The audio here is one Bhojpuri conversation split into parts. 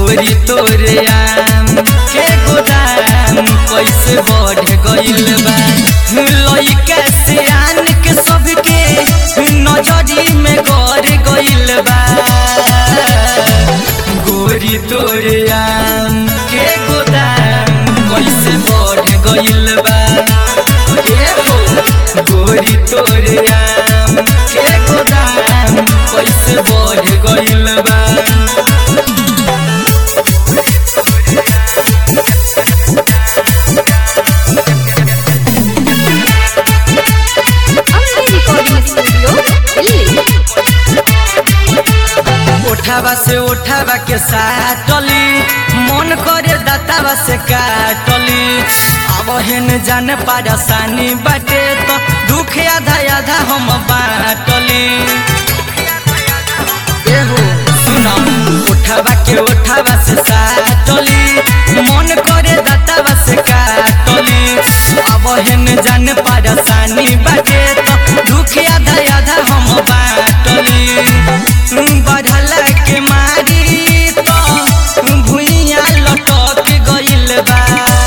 गोरी तोरे आम के गोदाम कैसे बढ़ गइल बा लइका से आन के सबके नजरी में गड़ गइल बा गोरी तोरे आम के गोदाम कैसे बढ़ गइल बा ए हो गोरी तोरे आम के गोदाम कैसे बढ़ गइल बा Ambe Recording Studio, Delhi. उठावा से उठावा के साटली मन करे दातावा से काटली अब हेन जाने पारसानी बाटे तो दुख आधा आधा हम बाटली एहो सुना उठावा के उठावा से साटली मन करे दातावा से काटली अब हेन जाने पारसानी बाटे तो दुख आधा आधा हम बाटली बढ़ला के मारी तो भुइया लटक गइल बा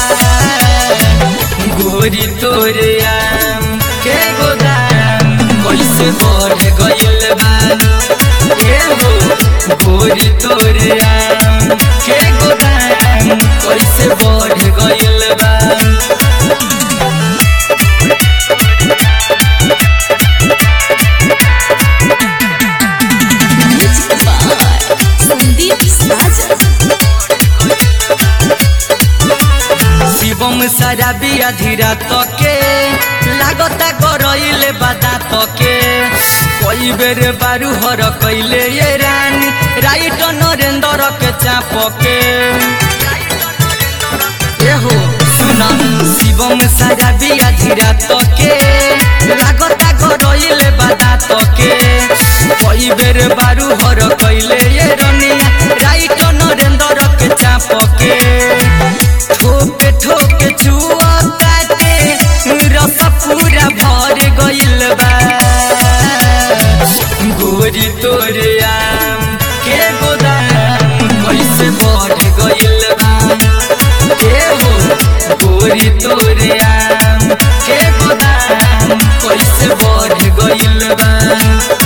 गोरी तोरे आम के गोदाम कैसे बढ़ गइल बा ए हो गोरी तोरे आम के गोदाम कैसे बढ़ गइल बा Music by Sandeep Sajan. Shivam सारा बिया धीरा तके लागता करइले बादा तके कई बेर बारू हर कैले ये रानी राइट नरेंद्र के चापके एहो सुना शिवम सारा बिया धीरा तके लागता करइले बादा तके कई बेर बारू हर कैले ये रनिया राइट नरेंद्र के चापके ठोके ठोके छुआ काटे रस पूरा भर गइल बा गोरी तोरे आम के गोदाम कैसे बढ़ गइल बा ए हो गोरी तोरे आम के गोदाम कैसे बढ़ गइल बा